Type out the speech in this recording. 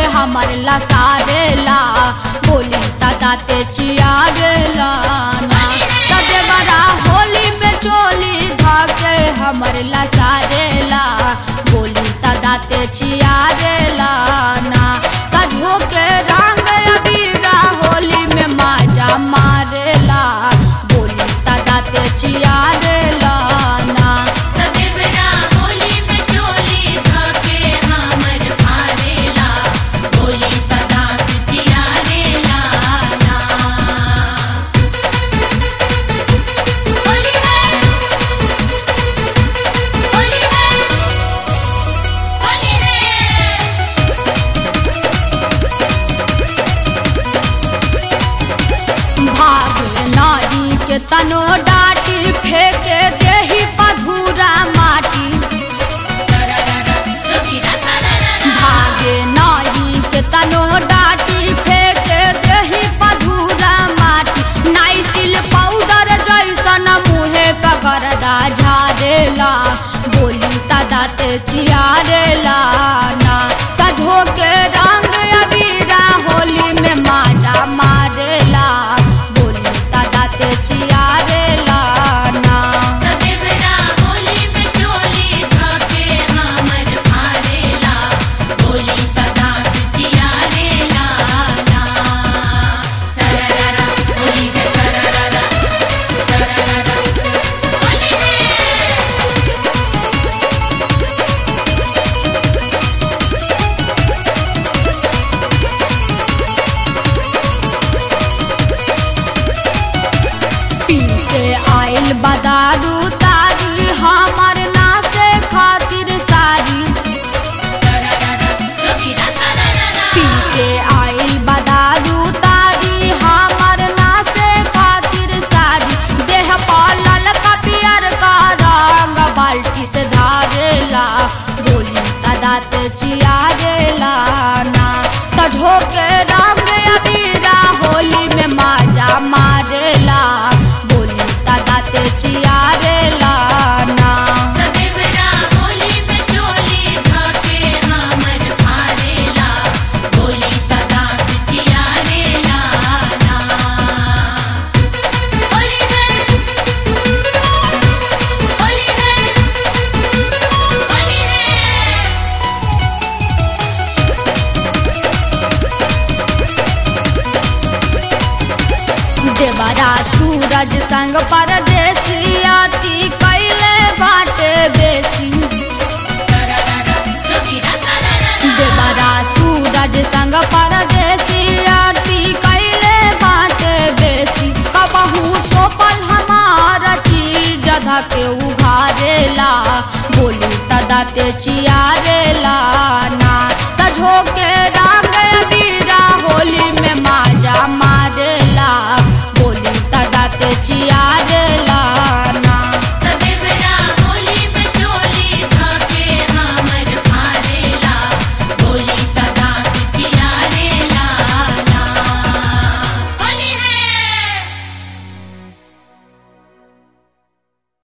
हमर लसारेला बोली तदाते चियारेला ना तदे बड़ा होली में चोली धाके हमर लसारेला बोली तदाते चियारेला ना कधो के रंग अबीरा होली में माजा मारेला बोली तदाते चियारेला ना सदेवरा होली में चोली धाके हमर भारेला बोली तदात जियारेला ना होली है होली है होली है भाग नारी के तनो डाटी फेंके देही पधूरा माटी रविरा सारा भागे नारी के तनो डाटी फेंके देही पधूरा माटी नाइसिल पाउडर जैसन मुहे पकड़दा झारेला बोली तदाते चियारेला ना कधो के रंग अबीरा होली में माजा मारेला बोली तदाते चियारेला ना सदेवरा होली में चोली धाके हमर भारेला बोली तदात जियारेला ना सरररा होली है सरररा सरररा होली है पीछे आइल बदारू तारी हमर नासे खातिर सारी रविरा सरररा पीछे आइल बदारू तारी हमर नासे खातिर सारी देह पालल का पियर का रंग बाल्टी से धारेला बोली तदात चियारेला ना तढ़ो के रंग अबीरा होली में माजा मारेला बोली तदात चियारेला ना सदेवरा होली में चोली धाके हमर भारेला बोली तदात जियारेला ना होली है होली है होली है देवरा सूरज संग परदेसी आती कैले बाटे बेसी रविरा सरररा देवरा सूरज संग परदेसी आती कैले बाटे बेसी कबहू टोपल हमार चीज धके उघारेला बोली तदाते चियारेला ना तझो के राम